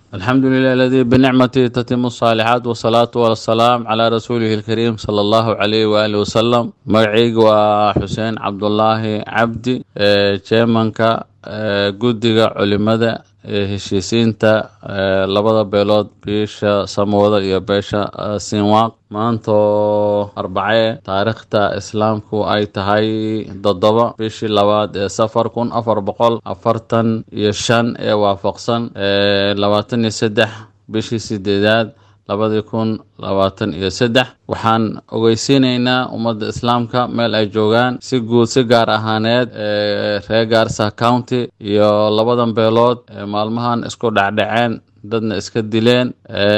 الحمد لله الذي بنعمته تتم الصالحات والصلاة والسلام على رسوله الكريم صلى الله عليه وآله وسلم magacayga waa xuseen cabdulaahi cabdi jeemanka guddiga culimada ee heshiisiinta labada beelood biisha samooda iyo beesha sinwaaq maantoo arbacee taariikhta islaamku ay tahay toddoba bishii labaad ee safar kun afar boqol afartan iyo shan ee waafaqsan labaatan iyo saddex bishii sideedaad labadii kun labaatan iyo saddex waxaan ogeysiinaynaa ummadda islaamka meel ay joogaan si guud si gaar ahaaneed reer gaarsa county iyo labadan beelood maalmahan isku dhacdhaceen dadna iska dileen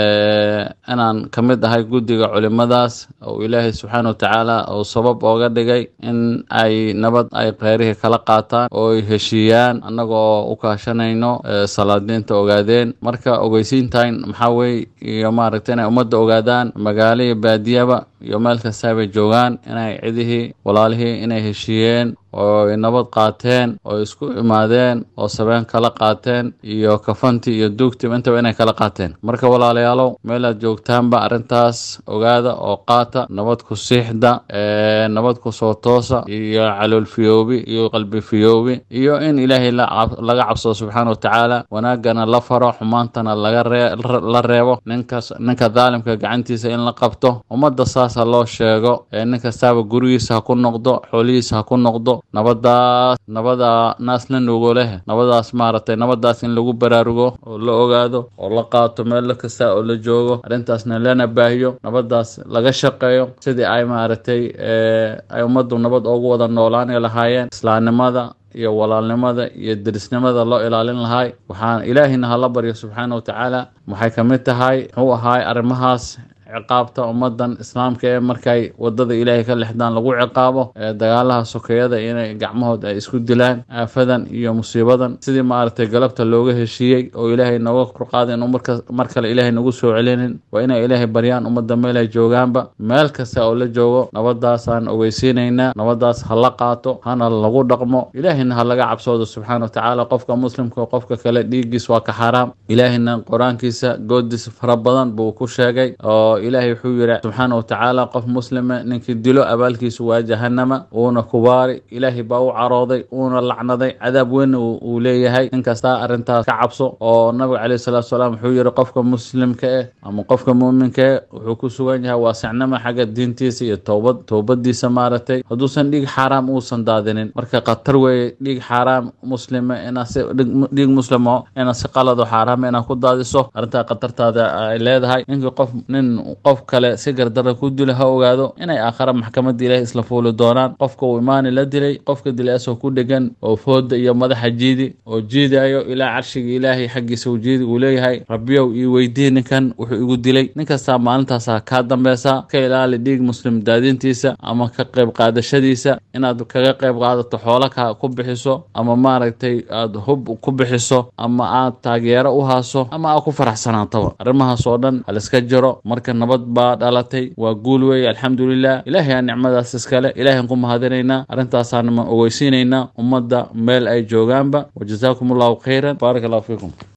inaan ka mid ahay guddiga culimadaas oo ilaahay subxaana wa tacaala uu sabab ooga dhigay in ay nabad ay kheyrihii kala qaataan oo ay heshiiyaan annagoo u kaashanayno salaadiinta ogaadeen marka ogeysiintan maxaa weye iyo maaragta inay ummadda ogaadaan magaalo iyo baadiyaba iyo meel kastaabay joogaan inay cidihii walaalihii inay heshiiyeen oo ay nabad qaateen oo isku imaadeen oo sabeen kala qaateen iyo kafantii iyo duugtiba intaba inay kala qaateen marka walaalayaalow meelaad joogtaanba arrintaas ogaada oo qaata nabad ku siixda nabad ku soo toosa iyo calool fiyoobi iyo qalbi fiyoobi iyo in ilaahay laga cabsado subxaana wa tacaala wanaagana la faro xumaantana la reebo ninkas ninka daalimka gacantiisa in la qabto ummadda saasa loo sheego nin kastaaba gurigiisa ha ku noqdo xoolihiisa ha ku noqdo nabadaas nabada naas la nuugo leh nabadaas maaragtay nabadaas in lagu baraarugo oo la ogaado oo la qaato meel kasta oo la joogo arrintaasna lana baahiyo nabadaas laga shaqeeyo sidii ay maaragtay ay ummaddu nabad ugu wada noolaani lahaayeen islaamnimada iyo walaalnimada iyo derisnimada loo ilaalin lahay waxaan ilaahina hala baryo subxaana wa tacaala waxay ka mid tahay muxuu ahaay arrimahaas ciqaabta ummadan islaamka ee markay wadada ilaahay ka lexdaan lagu ciqaabo dagaalaha sokeeyada inay gacmahood ay isku dilaan aafadan iyo musiibadan sidii maaragtay galabta looga heshiiyey oo ilaahay nooga korqaaday inuu mar kale ilaahay nagu soo celinin waa inay ilaahay baryaan ummadda meel ay joogaanba meel kasta oo la joogo nabadaasaan ogeysiinaynaa nabadaas ha la qaato hana lagu dhaqmo ilaahayna ha laga cabsoodo subxaana wa tacaala qofka muslimka qofka kale dhiiggiis waa ka xaaraam ilaahayna qur-aankiisa goodiis fara badan buu ku sheegay oo ilaahay wuxuu yidhi subxaana wa tacaala qof muslima ninkii dilo abaalkiisu waa jahanama uuna kubaari ilaahay baa u carooday uuna lacnaday cadaab weyn uu leeyahay nin kastaa arrintaas ka cabso oo nabiga caleyhi salatu salaam wuxuu yidhi qofka muslimka eh ama qofka muuminka eh wuxuu ku sugan yahay waasicnimo xagga diintiisa iyo toobad toobadiisa maaragtay hadduusan dhiig xaaraam uusan daadinin marka khatar weeye dhiig xaaraam muslima inaa si dhiig muslimo inaa si qalado xaaraama inaa ku daadiso arrintaa khatartaada ay leedahay ninkii qof nin qof kale si gardara ku dilo ha ogaado inay aakhara maxkamadda ilaahay isla fuuli doonaan qofka uu imaani la dilay qofka dilay asoo ku dhegan oo fooda iyo madaxa jiidi oo jiidayo ilaa carshiga ilaahay xaggiisa uu jiidi uu leeyahay rabbiyow ii weydii ninkan wuxuu igu dilay nin kastaa maalintaasa kaa dambeysa ka ilaali dhiig muslim daadintiisa ama ka qayb qaadashadiisa inaad kaga qayb qaadato xoolaka ku bixiso ama maaragtay aad hub ku bixiso ama aad taageero u haaso ama aad ku faraxsanaataba arrimahaas oo dhan haliska jiro marka nabad baa dhalatay waa guul weeye alxamdulilah ilaahay aa nicmadaas iskale ilahay aan ku mahadinaynaa arrintaasaan ogeysiinaynaa ummadda meel ay joogaanba wajazaakum allahu khayran baarak allahu fiikum